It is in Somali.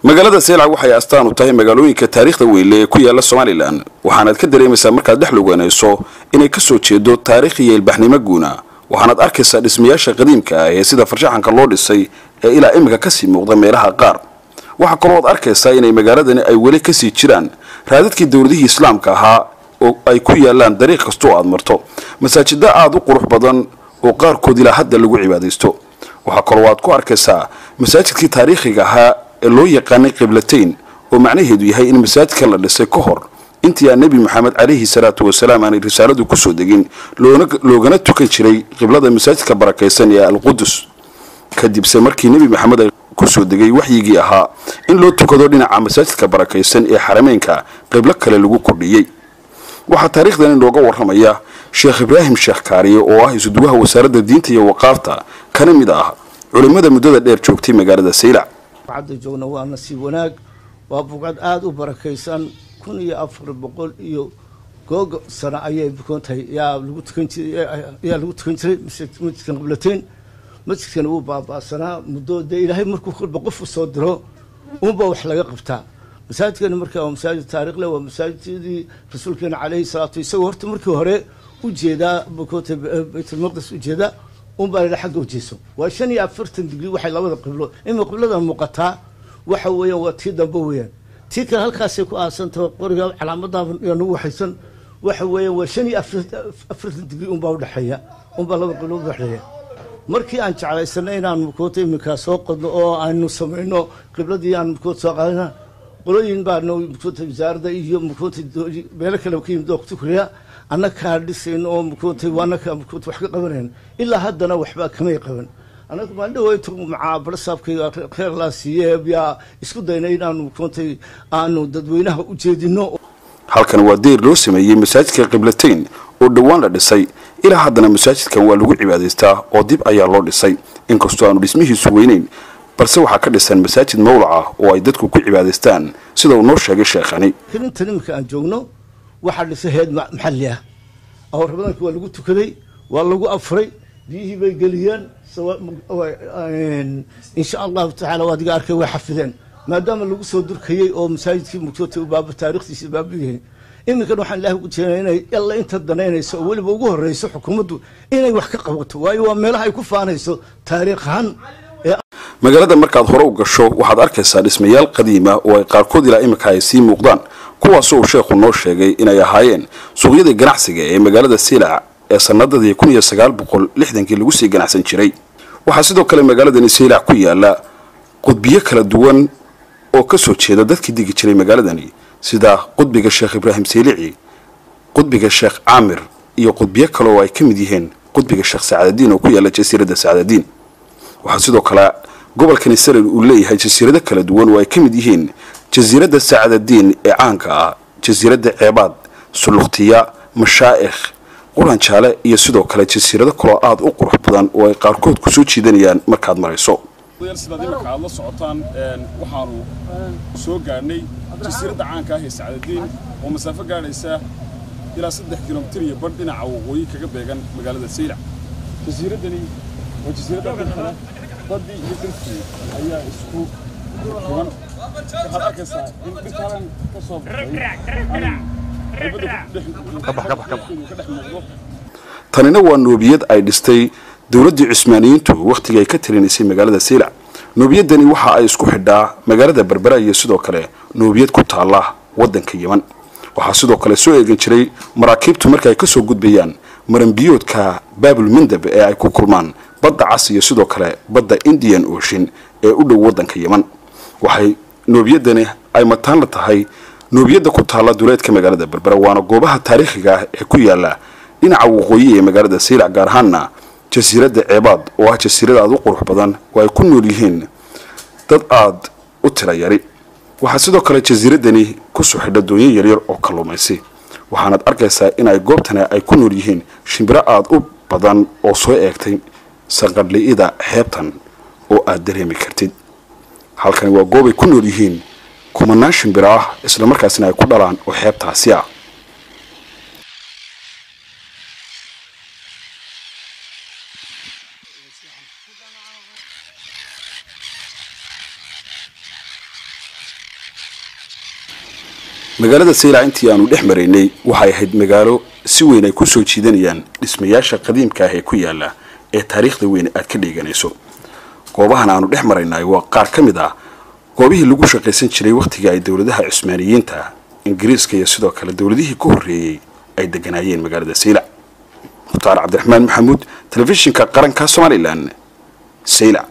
magaalada seylac waxay astaan u tahay magaalooyinka taariikhda weyle ee ku yaala somalilan waxaanaad ka dareemaysaa markaad dhex luganayso inay ka soo jeedo taariikh iyo ilbaxnimo guuna waxaanaad arkaysaa dhismayaasha qadiimka ah ee sida farshaxanka loo dhisay ee ilaa iminka kasii muuqda meelaha qaar waxaa kalooad arkaysaa inay magaaladani ay weli kasii jiraan raadadkii dowladihii islaamka ahaa oo ay ku yaalaan dariiq kastoo aad marto masaajida aada u qurux badan oo qaarkood ilaa hadda lagu cibaadaysto waxaa kaloo aad ku arkaysaa masaajidkii taariikhiga ahaa ee loo yaqaanay qiblatayn oo macnaheedu yahay in masaajidka la dhisay ka hor intii aan nebi moxamed calayhi salaatu wasalaam aanay risaaladu kusoo degin loogana tukan jiray qiblada masaajidka barakaysan ee alqudus kadibse markii nebi maxamed ay kusoo degay waxyigii ahaa in loo tukado dhinaca masaajidka barakaysan ee xarameynka qiblo kale lagu kordhiyey waxaa taariikhdan inooga waramaya sheekh ibraahim sheekh kaariye oo ah isuduwaha wasaaradda diinta iyo waqaafta kana mid ah culimmada muddada dheer joogtay magaalada saylac buqcadda joogna waa nasiib wanaag waa buqcad aada u barakaysan kun iyo afar boqol iyo googa sano ayay bukoon tahay yaa lagu tukan jiray yaa lagu tukan jiray masjidkan qiblateyn masjidkan wuu baaba'sanaa muddo dee ilaahay markuu kolba qof u soo diro unba wax laga qabtaa masaajidkani marka waa masaajid taariikhle waa masaajidadii rasuulkeena caleyhi salaatu isagoo horta markii hore ujeedaa bukoonta baytulmaqdis ujeedaa unbaa la xagga ujeeso waa shan iyo afartan digri waxay labada qiblo ima qibladan muuqataa waxa weeyaan waa tii dambe weeyaan tii kale halkaasay ku aasantaha qoriga calaamadaha nagu waxaysan waxa weeyaan waa shan iyo afartan digri unbaa udhexeeya unbaa laba qiblo udhexeeya markii aan jeclaysanay inaan mukoota iminkaa soo qodno oo aanu samayno qibladii aan mukoota soo qaadana qolooyin baana mukoota wasaaradda iyo mukoota meelo kale ka yimid oo kutukriya annakaa dhisayno oo mukoota annakaa mukoota wax ka qabanayn ilaa haddana waxba kamay qaban annaga maaldhaweytu macaa barsaabkayga kheer laa siiye yaa isku daynay inaanu mukoota aanu dadweynaha u jeedino halkan waa deyr loo sameeyey masaajidka qiblateyn oo dhowaan la dhisay ilaa haddana masaajidkan waa lagu cibaadaystaa oo dib ayaa loo dhisay inkastoo aanu dhismihiisu weyneyn balse waxaa ka dhisan masaajid mawlac ah oo ay dadku ku cibaadaystaan sida uu noo sheegay sheekhani intan iminka aan joogno waxaa dhisay heed maxalli ah awrabadankii waa lagu tukaday waa lagu afray biyihii bay geliyeen insha allahu tacaala waa adiga arkay way xafideen maadaama lagu soo durkayey oo masaajidkii mugtoota baaba taarikhdiisa baabiyahay iminkan waxaan ilaahay ugu jeena inay alla inta danaynayso oo weliba ugu horreyso xukuumaddu inay wax ka qabato waayo waa meelaha ay ku faanayso taariikh ahaan magaalada markaad hore u gasho waxaad arkaysaa dhismayaal qadiima oo ay qaarkood ilaa iminka ay sii muuqdaan kuwaasoo uu sheekhu noo sheegay inay ahaayeen suuqyadii ganacsiga ee magaalada siilac ee sanadadii kun iyo sagaal boqol lixdankii lagu sii ganacsan jiray waxaa sidoo kale magaaladani siilac ku yaala qudbiyo kala duwan oo ka soo jeeda dadkii digi jiray magaaladani sida qudbiga sheekh ibraahim saylici qudbiga sheekh caamir iyo qudbiyo kale oo ay ka mid yihiin qudbiga sheekh sacaadadiin oo ku yaala jasiiradda sacaadadiin waxaa sidoo kale gobolkani salel uu leeyahay jasiirado kala duwan oo ay ka mid yihiin jasiiradda sacaadadiin ee caanka ah jasiiradda ceebaad sulukhtiya mashaa'ikh quran jaale iyo sidoo kale jasiirado kaloo aada u qurux badan oo ay qaarkood ku soo jiidanayaan markaad marayso sidaad imarka aad la socotaan waxaanu soo gaadhnay jasiiradda caanka ah ee sacadadiin oo masaafo gaadhaysa ilaa saddex kilomitir iyo badh dhinaca waqooyi kaga beegan magaalada saylac jasiiraddani waa jasiiradda dhulkana baddii iyo dhirkii ayaa isku tuban waxaad arkaysaa in dhirkaalan ka soo baxay tanina waa noobiyad ay dhistay dowladdii cusmaaniyiintu wakhtigii ay ka talinaysay magaalada saylac noobiyadani waxa ay isku xidhaa magaalada berbera iyo sidoo kale noobiyad ku taalla waddanka yeman waxaa sidoo kale soo eegan jiray maraakiibtu marka ay kasoo gudbayaan maranbiyoodka baabul mindab ee ay ku kulmaan badda cas iyo sidoo kale badda indian ocean ee u dhow waddanka yeman waxay noobiyadani ay mataan la tahay noobiyadda ku taalla duleedka magaalada berbera waana goobaha taariikhiga ah ee ku yaala dhinaca waqooyi ee magaalada saylac gaar ahaanna jasiiradda ceebaad oo ah jasiirada aada u qurux badan oo ay ku nool yihiin dad aada u tira yari waxaa sidoo kale jasiiradani kusoo xidha doonyo yaryar oo kalluumaysi waxaanaad arkaysaa in ay goobtani ay ku nool yihiin shimbiro aada u badan oo soo eegtay sanqadhli'ida xeebtan oo aada dareemi kartid halkani waa goob ay ku nool yihiin kumanaan shimbiro ah islamarkaasina ay ku dhalaan oo xeebtaasi ah magaalada saylac intii aanu dhex maraynay waxay ahayd magaalo si weyn ay ku soo jiidanayaan dhismayaasha qadiimka ah ee ku yaala ee taariikhda weyn aad ka dheeganayso goobahan aanu dhex maraynay waa qaar ka mid ah goobihii lagu shaqaysan jiray wakhtiga ay dowladaha cusmaaniyiinta ingiriiska iyo sidoo kale dowladihii ka horreeyey ay deganaayeen magaalada saylac mukhtaar cabdiraxmaan maxamuud telefishinka qaranka somalilan saylac